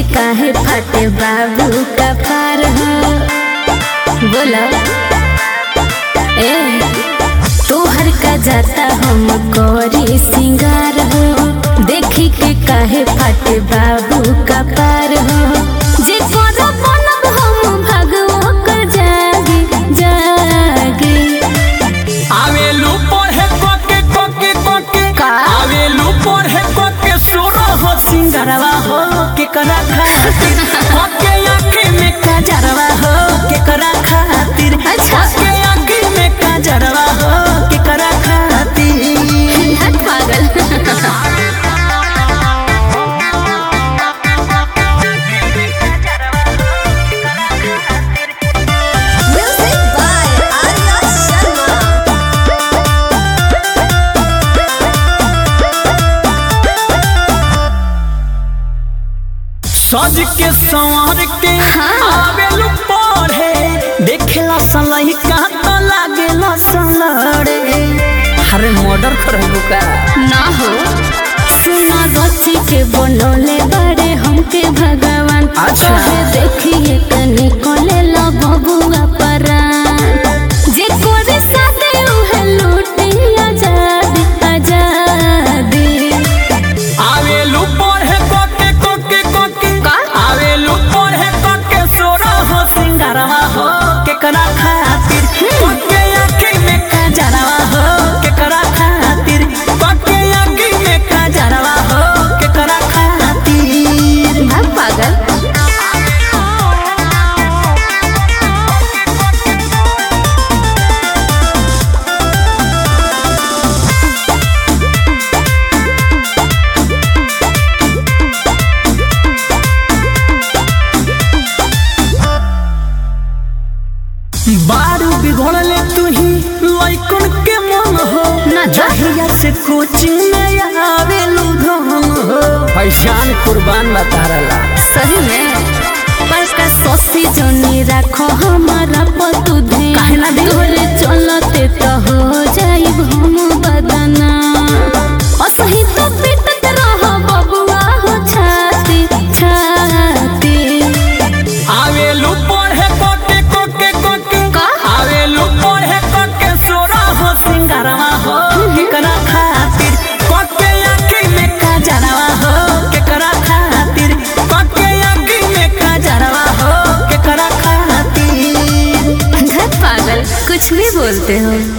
काहे फटे बाबू का पार हो बोला ए तोहर का जाता हम करी सिंगार हो देखी के काहे फटे बाबू का पार हो जे कर बनब हम भगवो कर जागे जागे आवेलू पढ़े कोके कोके कोके का? आवेलू पढ़े कोके सोरो हो सिंगरवा हो के करा खातिर कोके आँखी में काजरवा हो के करा खातिर अच्छा। कोके आँखी में काजरवा हो के करा खातिर हट पागल Music by Arya Sharma. सज के संवर के आवेलू पढ़े देखेला सलही का तो लागेला सलड़े अरे मर्डर करेलू का ना हो सुना गच्छी के बनोले बड़े हमके भगवान अच्छा। कहे देखिए कनी कोले लो बबुआ परान जे कोरे साथे उहे लूटी आजादी आजादी आवेलू पढ़े कोके कोके कोके का? आवेलू पढ़े कोके सोरा हो सिंगारवा हो केकरा खातिर कोके आँखी में काजरवा हो केकरा खातिर कोके आँखी में काजरवा हो केकरा खातिर भाग पागल बारू बिगड़ले तू ही लइकन के मन हो ना जा। जहिया से कोचिंग में आवेलू धन हो पहचान कुर्बान बतारला सही में पर का सोसी जोनी रखो हमारा पतु ध्यान काहे ना दी? तोरे चलते तो हो जाइब हम बदना असही तो पिटत रहो बबुआ हो छाती छाती आवेलू पढ़े कोके कोके कोके का? आवेलू पढ़े कोके सोरा हो सिंगारवा हो केकरा खातिर कोके आँखी में काजरवा हो केकरा खातिर कोके आँखी में काजरवा हो केकरा खातिर धत पागल कुछ भी बोलते हो